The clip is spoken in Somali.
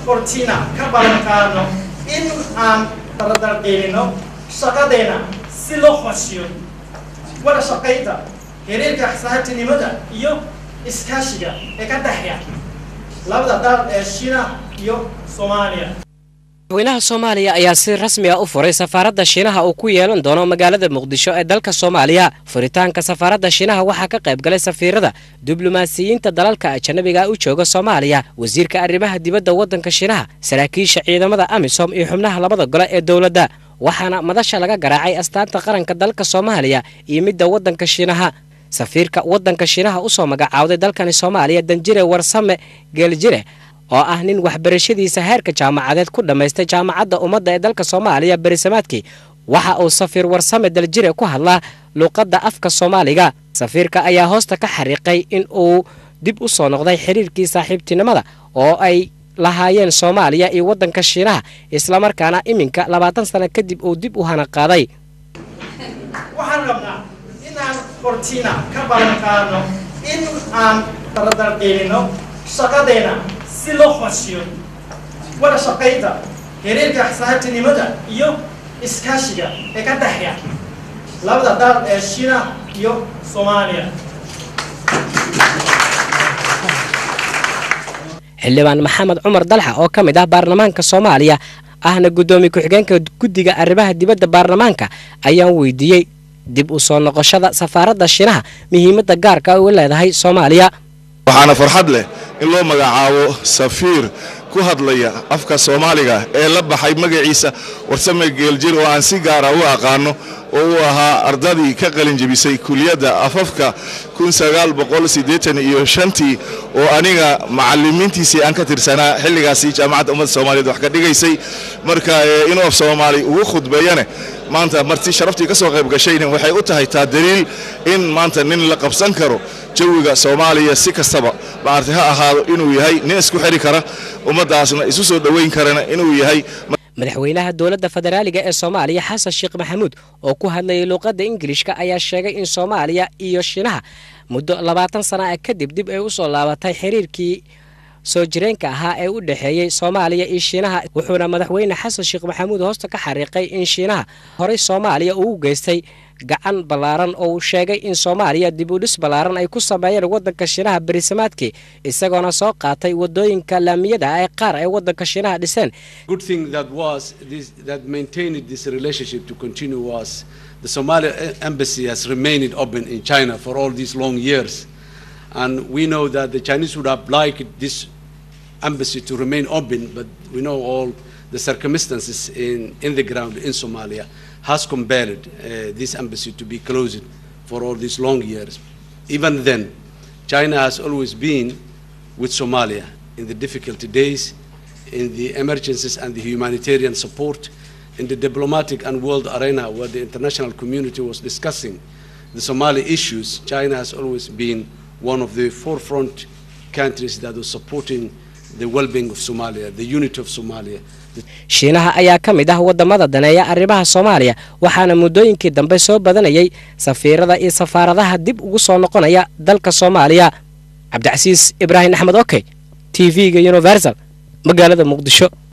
hortiina ka ballan qaadno in aan dardardeenino shaqadeena si loo hooshiyo wada shaqaynta xiriirka saaxiibtinimada iyo iskaashiga ee ka dhexeeya labada dal ee shiinaha iyo soomaaliya madaxweynaha soomaaliya ayaa si rasmi ah u furay safaaradda shiinaha uu ku yeelan doono magaalada muqdisho ee dalka soomaaliya furitaanka safaaradda shiinaha waxaa ka qayb galay safiirada diblomaasiyiinta dalalka ajanabiga u jooga soomaaliya wasiirka arrimaha dibadda waddanka shiinaha saraakiisha ciidamada amisom iyo xubnaha labada gole ee dowladda waxaana madasha laga garaacay astaanta qaranka dalka soomaaliya iyo midda waddanka shiinaha safiirka waddanka shiinaha usoo magacaawday dalkani soomaaliya danjire warsame geeljire oo ah nin waxbarashadiisa heerka jaamacadeed ku dhammaystay jaamacadda ummadda ee dalka soomaaliya berisamaadkii waxa uu safiir warsame daljire ku hadlaa luuqadda afka soomaaliga safiirka ayaa hoosta ka xariiqay in uu dib u soo noqday xiriirkii saaxiibtinimada oo ay lahaayeen soomaaliya iyo waddanka shiinaha islamarkaana iminka labaatan sano kadib uu dib u hana qaaday waxaan rabnaa inaan hortiina ka ballan qaadno in aan dardardeenino shaqadeena si loo hooshiyo wada shaqaynta xiriirka saaxiibtinimada iyo iskaashiga ee ka dhexeeya labada dal ee shiinaha iyo soomaaliya xildhibaan maxamed cumar dalxa oo ka mid ah baarlamaanka soomaaliya ahna guddoomiye ku-xigeenka guddiga arrimaha dibadda baarlamaanka ayaan weydiiyey dib u soo noqoshada safaaradda shiinaha muhiimadda gaarka u leedahay soomaaliya waxaana farxad leh in loo magacaabo safiir ku hadlaya afka soomaaliga ee la baxay magaciisa warsame geeljir oo aan si gaara u aqaano oo uu ahaa ardadii ka qalinjebisay kuliyadda afafka iyo shantii oo aniga macalimiintiisii aan ka tirsanaa xilligaasi jaamacadda ummadda soomaaliyeed wax ka dhigaysay marka inuu af soomaali ugu khudbeeyane maanta marti sharaftii ka soo qayb gashayna waxay u tahay taa daliil in maanta nin la qabsan karo jawiga soomaaliya si kastaba maarti ha ahaado inuu yahay nin isku xiri kara ummaddaasna isu soo dhoweyn karana inuu yahay madaxweynaha dowladda federaaliga ee soomaaliya xasan sheekh maxamuud oo ku hadlayay luuqadda ingilishka ayaa sheegay in soomaaliya iyo shiinaha muddo labaatan sana ah kadib dib ay u soo laabatay xiriirkii soo jireenka ahaa ee u dhexeeyey soomaaliya iyo shiinaha wuxuuna madaxweyne xasan sheekh maxamuud hoosta ka xariiqay in shiinaha horey soomaaliya uu u geystay gacan ballaaran oo uu sheegay in soomaaliya dib u dhis ballaaran ay ku sameeyeen waddanka shiinaha berisamaadkii isagoona soo qaatay waddooyinka laamiyada ee qaar ay waddanka shiinaha dhiseen the Somali embassy has remained open in China for all these long years. And we know that the Chinese would have liked this embassy to remain open, but we know all the circumstances in, in the ground in Somalia has compelled uh, this embassy to be closed for all these long years. Even then, China has always been with Somalia in the difficult days, in the emergencies and the humanitarian support, in the diplomatic and world arena where the international community was discussing the Somali issues, China has always been one of the forefront countries that was supporting the well-being of Somalia, the unity of Somalia. shiinaha ayaa ka mid ah waddamada daneeya arrimaha soomaaliya waxaana muddooyinkii dambe soo badanayay safiirada iyo safaaradaha dib ugu soo noqonaya dalka soomaaliya cabdicasiis ibraahim axmed okey t v-ga universal magaalada muqdisho